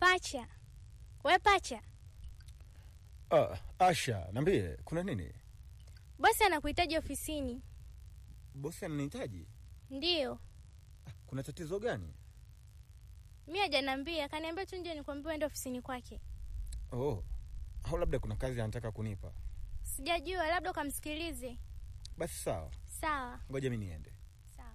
Pacha, we Pacha, Ah, Asha, niambie kuna nini? bosi anakuhitaji ofisini. Bosi ananihitaji. Ndiyo, Kuna tatizo gani? mi hajaniambia, kaniambia tu nje nikwambia uende ofisini kwake. Oh, au labda kuna kazi anataka kunipa. Sijajua, labda ukamsikilize. Basi sawa, Sawa ngoja mi niende. sawa.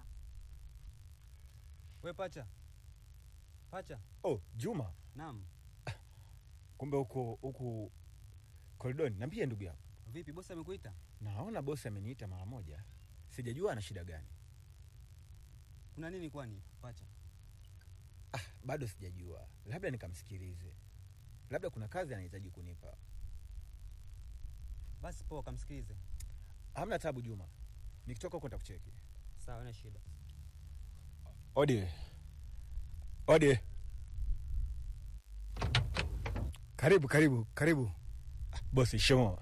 We pacha, pacha. Oh, Juma, Naam. kumbe huko huku koridoni. Niambie ndugu yangu, Vipi, bosi amekuita? naona bosi ameniita mara moja, sijajua ana shida gani. Kuna nini kwani pacha? Ah, bado sijajua, labda nikamsikilize, labda kuna kazi anahitaji kunipa. Basi poa, kamsikilize. Hamna tabu Juma, nikitoka huko nitakucheki. Sawa, ina shida. Odi, odi, Karibu, karibu, karibu. bosi. Shimo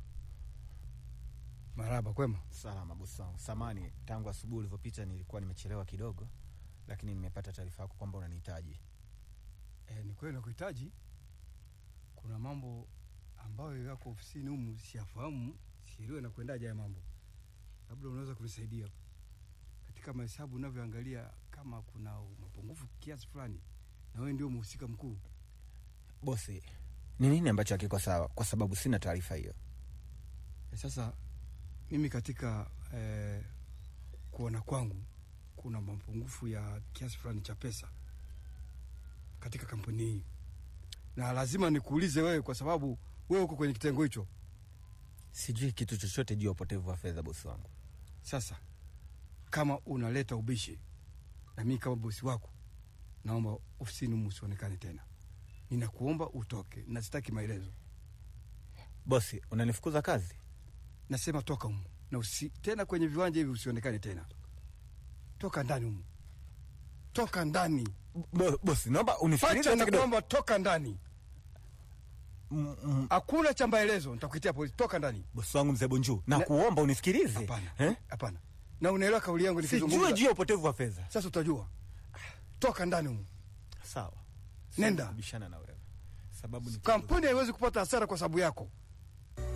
Maraba, kwema? salama bosi wangu. Samani, tangu asubuhi ulivyopita nilikuwa nimechelewa kidogo, lakini nimepata taarifa yako kwamba unanihitaji. E, ni kweli nakuhitaji. Kuna mambo ambayo yako ofisini humu siyafahamu, sielewe na kuendaje haya mambo. Labda unaweza kunisaidia katika mahesabu unavyoangalia, kama kuna mapungufu kiasi fulani, na wewe ndio mhusika mkuu. Bosi, ni nini ambacho hakiko sawa? Kwa sababu sina taarifa hiyo. E, sasa mimi katika eh, kuona kwangu kuna mapungufu ya kiasi fulani cha pesa katika kampuni hii, na lazima nikuulize wewe, kwa sababu wewe uko kwenye kitengo hicho. Sijui kitu chochote juu ya upotevu wa fedha, bosi wangu. Sasa kama unaleta ubishi na mimi kama bosi wako, naomba ofisini humu usionekane tena. Ninakuomba utoke, na sitaki maelezo. Bosi, unanifukuza kazi? Nasema toka humu na usi, tena kwenye viwanja hivi usionekane tena. Toka ndani humu, toka ndani. Bo, bosi, naomba unisikilize Pacha, hata kidogo. nakuomba toka ndani. Mm, mm, Hakuna cha maelezo, nitakuitia polisi. Toka ndani. Bosi wangu mzee Bonju, Na- nakuomba unisikilize. Hapana, Eh? hapana. Na unaelewa kauli yangu Sijui nikizungumza. juu ya upotevu wa fedha. Sasa utajua. Toka ndani humu. Sawa. Nenda. Bishana na wewe. Sababu ni Kampuni haiwezi kupata hasara kwa sababu yako.